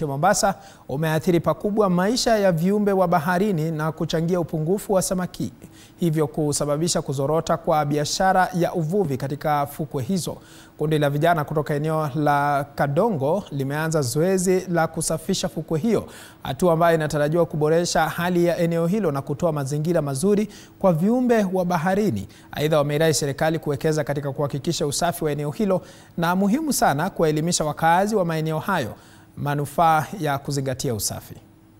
kaunti ya Mombasa umeathiri pakubwa maisha ya viumbe wa baharini na kuchangia upungufu wa samaki, hivyo kusababisha kuzorota kwa biashara ya uvuvi katika fukwe hizo. Kundi la vijana kutoka eneo la Kadongo limeanza zoezi la kusafisha fukwe hiyo, hatua ambayo inatarajiwa kuboresha hali ya eneo hilo na kutoa mazingira mazuri kwa viumbe wa baharini. Aidha, wameirai serikali kuwekeza katika kuhakikisha usafi wa eneo hilo na muhimu sana kuwaelimisha wakazi wa maeneo hayo manufaa ya kuzingatia usafi.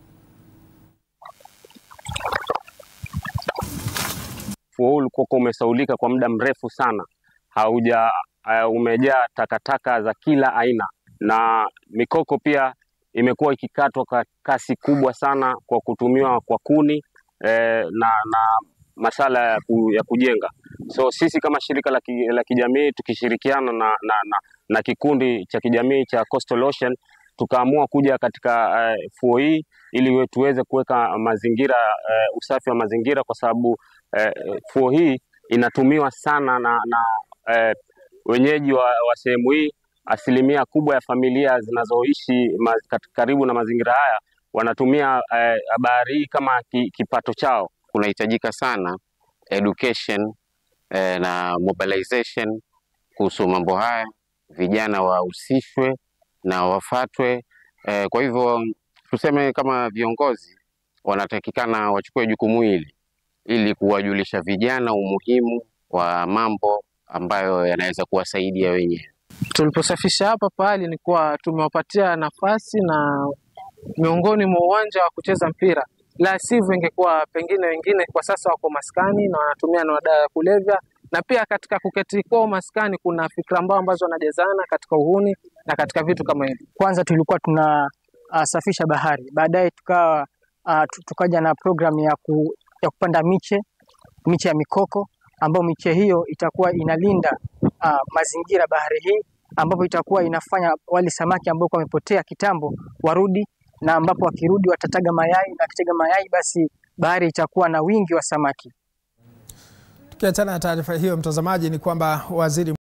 Ufuo huu ulikuwa umesaulika kwa muda mrefu sana, hauja uh, umejaa takataka za kila aina, na mikoko pia imekuwa ikikatwa kwa kasi kubwa sana kwa kutumiwa kwa kuni eh, na, na masala ya, ku, ya kujenga. So sisi kama shirika la, ki, la kijamii tukishirikiana na, na, na, na kikundi cha kijamii cha Coastal Ocean tukaamua kuja katika uh, fuo hii ili tuweze kuweka mazingira uh, usafi wa mazingira kwa sababu uh, fuo hii inatumiwa sana na, na uh, wenyeji wa, wa sehemu hii. Asilimia kubwa ya familia zinazoishi karibu na mazingira haya wanatumia uh, bahari hii kama ki, kipato chao. Kunahitajika sana education eh, na mobilization kuhusu mambo haya, vijana wahusishwe na wafatwe. Eh, kwa hivyo tuseme kama viongozi wanatakikana wachukue jukumu hili ili kuwajulisha vijana umuhimu wa mambo ambayo yanaweza kuwasaidia wenyewe. Tuliposafisha hapa pahali ni kuwa tumewapatia nafasi na miongoni mwa uwanja wa kucheza mpira, la sivyo ingekuwa pengine wengine kwa sasa wako maskani na wanatumia na madawa ya kulevya, na pia katika kuketi kwao maskani kuna fikra mbao ambazo wanajazana katika uhuni na katika vitu kama hivi. Kwanza tulikuwa tunasafisha uh, bahari, baadaye tukawa uh, tukaja na programu ya, ku, ya kupanda miche miche ya mikoko ambayo miche hiyo itakuwa inalinda uh, mazingira bahari hii, ambapo itakuwa inafanya wale samaki ambao wamepotea kitambo warudi, na ambapo wakirudi watataga mayai, na wakitaga mayai basi bahari itakuwa na wingi wa samaki. Tukiachana na taarifa hiyo, mtazamaji, ni kwamba waziri